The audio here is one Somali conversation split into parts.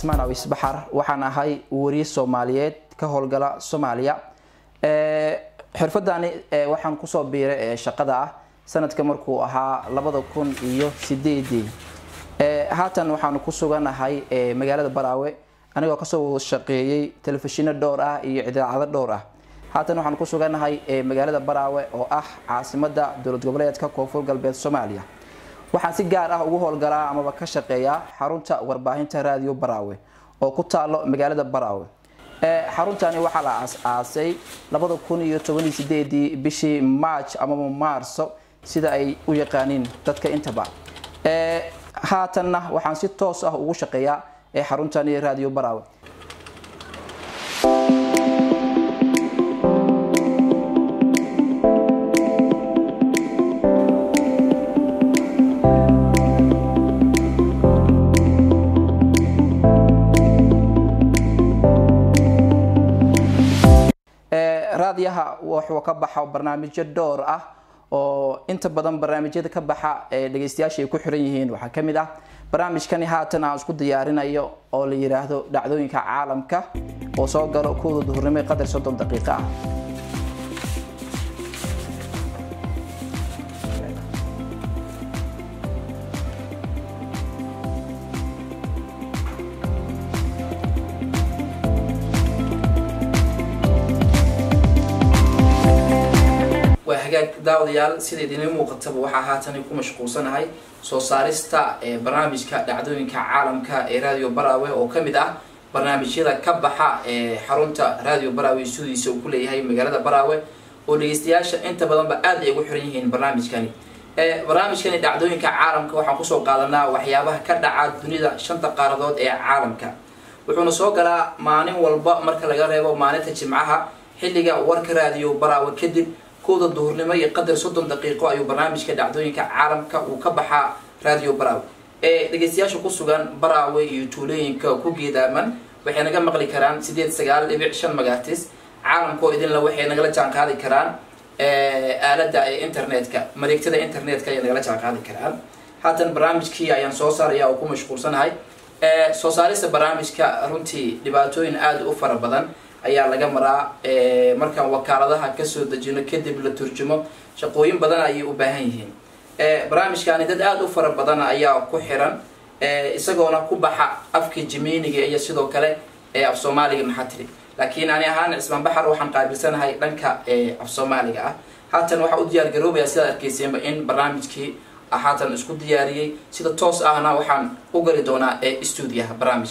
cismaan awis baxar waxaan ahay wariye soomaaliyeed ka howlgala soomaaliya xirfadani waxaan kusoo biiray shaqada ah sanadka markuu ahaa labada kun iyo sideedii haatan waxaanu ku suganahay magaalada baraawe anigoo kasoo shaqeeyey telefishino dhowr ah iyo idaacado dhowr ah haatan waxaan ku suganahay magaalada baraawe oo ah caasimada dowlad goboleedka koonfur galbeed soomaaliya waxaan si gaar ah ugu howlgalaa amaba ka shaqeeyaa xarunta warbaahinta raadiyo baraawe oo ku taalo magaalada baraawe xaruntani waxaa la aas-aasay labada kun iyo tobaniyo sideedii bishii march amaba maarso sida ay u yaqaaniin dadka intaba haatanna waxaan si toos ah ugu shaqeeyaa xaruntani raadiyo baraawe raadiyaha wuxuu ka baxa barnaamijyo dhowr ah oo inta badan barnaamijyada ka baxa ee dhegeystayaasha ay ku xiran yihiin waxaa kamid ah barnaamijkani haatan aan isku diyaarinayo oo la yiraahdo dhacdooyinka caalamka oo soo galo kuwda duhurnimo qadar soddon daqiiqo ah waa hagaag daawadayaal sida idinla muuqataba waxaa haatan ku mashquulsanahay soo saarista barnaamijka dhacdooyinka caalamka ee radio baraawe oo kamid ah barnaamijyada ka baxa ee xarunta radio baraawe studiisa uu kuleeyahay magaalada baraawe oo dhegeystayaasha inta badanba aad ay ugu xiran yihiin barnaamijkani barnaamijkani dhacdooyinka caalamka waxaan kusoo qaadanaa waxyaabaha ka dhaca dunida shanta qaaradood ee caalamka wuxuuna soo galaa maalin walba marka laga reebo maalinta jimcaha xilliga warka radio baraawe kadib kowda duhurnimo iyo qadar soddon daqiiqo ayuu barnaamijka dhacdooyinka caalamka uu ka baxaa radio baraawe ee dhegeystayaasha ku sugan baraawe iyo tuulooyinka ku geedaaman waxay naga maqli karaan sideed sagaal dhibic shan magaartis caalamkoo idinla waxay nagala jaan qaadi karaan aalada ee internetka mareegtada internetka ayay nagala jaan qaadi karaan haatan barnaamijkii ayaan soo saaraya oo ku mashquulsanahay soo saarista barnaamijka runtii dhibaatooyin aada u fara badan ayaa laga maraa markaan wakaaladaha kasoo dejino kadib la turjumo shaqooyin badan ayay u baahan yihiin barnaamijkaani dad aada u fara badan ayaa ku xiran isagoona ku baxa afka jimeyniga iyo sidoo kale af soomaaliga maxaa tiri laakiin ani ahaan cismaan baxar waxaan qaabilsanahay dhanka af soomaaliga ah haatan waxaa u diyaar garoobaya sidaad arkeyseenba in barnaamijkii haatan isku diyaariyey sida toos ahna waxaan u gali doonaa stuudiyaha barnaamij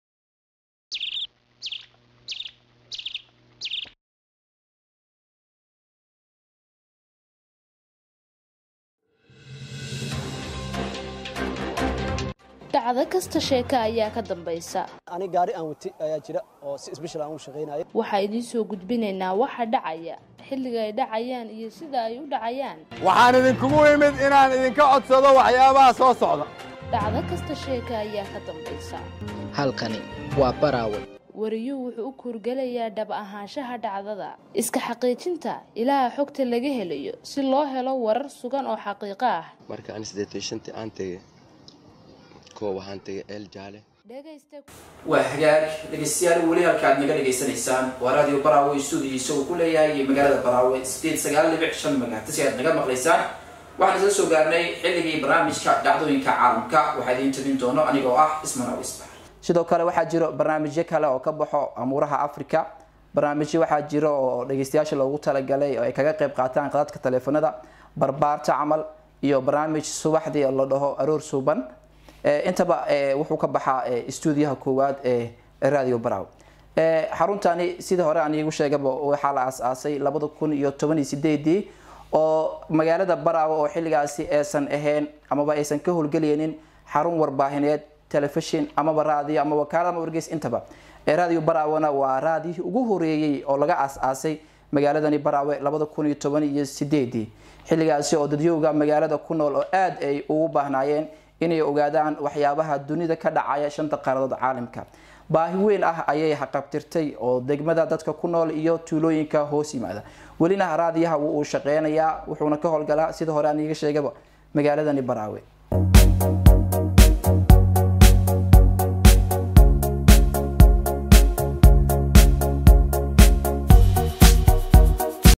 dhacdo kasta sheeko ayaa ka dambaysa ani gaari aan wati ayaa jira oo si isbeshal aan u shaqaynayo waxaa idiin soo gudbinaynaa waxa dhacaya xilliga ay dhacayaan iyo sida ay u dhacayaan waxaan idinkugu imid inaan idinka codsado waxyaabaha soo socda dhacdo kasta sheeka ayaa ka dambaysa halkani waa baraawe wariyuhu wuxuu u kuurgelayaa dhab ahaanshaha dhacdada iska xaqiijinta ilaaha xogta laga helayo si loo helo warar sugan oo xaqiiqo ah marka ani siddeetan shantii aan tegay kuwa waxaan tegay eel jaale dhegaysta waa hagaag dhegeystayaal weli halka aad naga dhegeysanaysaan waa radio baraawe stuudiyiisa uu ku leeyahay magaalada baraawe sideed sagaal dhibic shan magaartasi aad naga maqlaysaan waxaan isla soo gaarnay xilligii barnaamijka dhacdooyinka caalamka waxaa idiin tabin doono anigoo ah isman awisbar sidoo kale waxaa jiro barnaamijyo kale oo ka baxo amuuraha africa barnaamijyo waxaa jiro oo dhegeystayaasha loogu talagalay oo ay kaga qayb qaataan qadadka taleefanada barbaarta camal iyo barnaamij subaxdii la dhaho aroor suuban intaba wuxuu ka baxaa stuudiyaha koowaad ee radio brow xaruntani sida hore aan iigu sheegaba waxaa la aas-aasay labada kun iyo toban iyo sideedii oo magaalada baraawe oo xilligaasi aysan ahayn amaba aysan ka howlgelaynin xarun warbaahineed telefishin amaba raadiyo ama wakaalad ama wargeys intaba radio baraawena waa raadiyihii ugu horeeyey oo laga aas-aasay magaaladani baraawe labada kun iyo toban iyo sideedii xilligaasi oo dadyowga magaalada ku nool oo aada ay ugu baahnaayeen inay ogaadaan waxyaabaha dunida ka dhacaya shanta qaaradood caalamka baahi weyn ah ayay haqabtirtay oo degmada dadka ku nool iyo tuulooyinka hoos yimaada welina raadiyaha wuu uu shaqeynayaa wuxuuna ka howlgalaa sida hore aan iiga sheegaba magaaladani baraawe